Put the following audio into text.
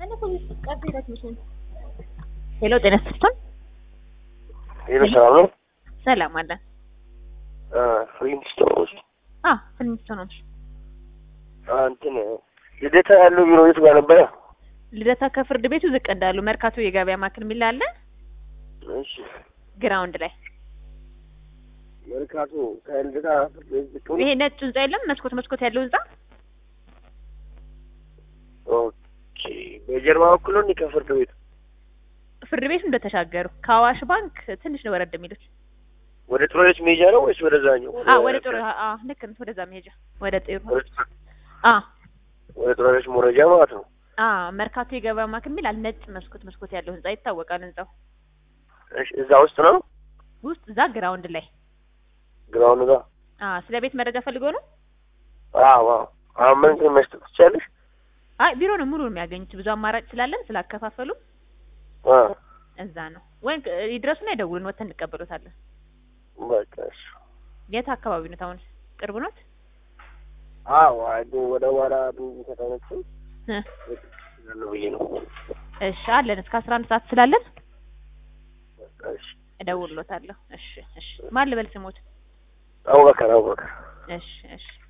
ሄሎ ጤና ይስጥልኝ። ሄሎ ሰላም ነው? ሰላም አለ። ፍሪንስቶን ውስጥ አ ፍንስቶ ነው። እንትን ልደታ ያለው ቢሮ የት ጋር ነበረ? ልደታ ከፍርድ ቤቱ ዝቅ እንዳሉ መርካቶ የገበያ ማዕከል የሚል አለ እሺ ግራውንድ ላይ መርካቶ ከልደታ ፍርድ ቤት ዝቅ ብሎ ይሄ ነጭ ህንጻ የለም መስኮት መስኮት ያለው ህንጻ ኦኬ። በጀርባ በኩል ነው እንዴ ከፍርድ ቤቱ? ፍርድ ቤቱ እንደተሻገሩ ከአዋሽ ባንክ ትንሽ ነው ወረድ የሚሉት። ወደ ጥሮዎች መሄጃ ነው ወይስ ወደዛኛው? አ ወደ ጥሩ አ ልክ ነው። ወደዛ መሄጃ ወደ ጥሩ ወደ- አ ወደ ጥሮዎች መውረጃ ማለት ነው። አ መርካቶ የገበያ ማዕከል የሚል አለ ነጭ መስኮት መስኮት ያለው ህንጻ ይታወቃል። ህንጻው እሺ እዛ ውስጥ ነው ውስጥ እዛ ግራውንድ ላይ ግራውንድ ጋር? አ ስለ ቤት መረጃ ፈልጎ ነው። አዎ አዎ። አሁን ምን እንትን መስጠት ትችያለሽ? አይ ቢሮ ነው ሙሉ የሚያገኙት። ብዙ አማራጭ ስላለን ስላከፋፈሉ አ እዛ ነው ወይ ይድረሱና ይደውሉን ወተን እንቀበሎታለን። በቃ እሺ። የት አካባቢ ነው? አሁን ቅርብ ነው? አዎ አይዶ ወደ ዋራ ብዙ ከተነሱ እ ያለው ብዬ ነው። እሺ አለን እስከ አስራ አንድ ሰዓት ስላለን በቃ እሺ። እደውልሎታለሁ። እሺ እሺ ማን ልበል ስሞት? አቡበከር አቡበከር እሺ እሺ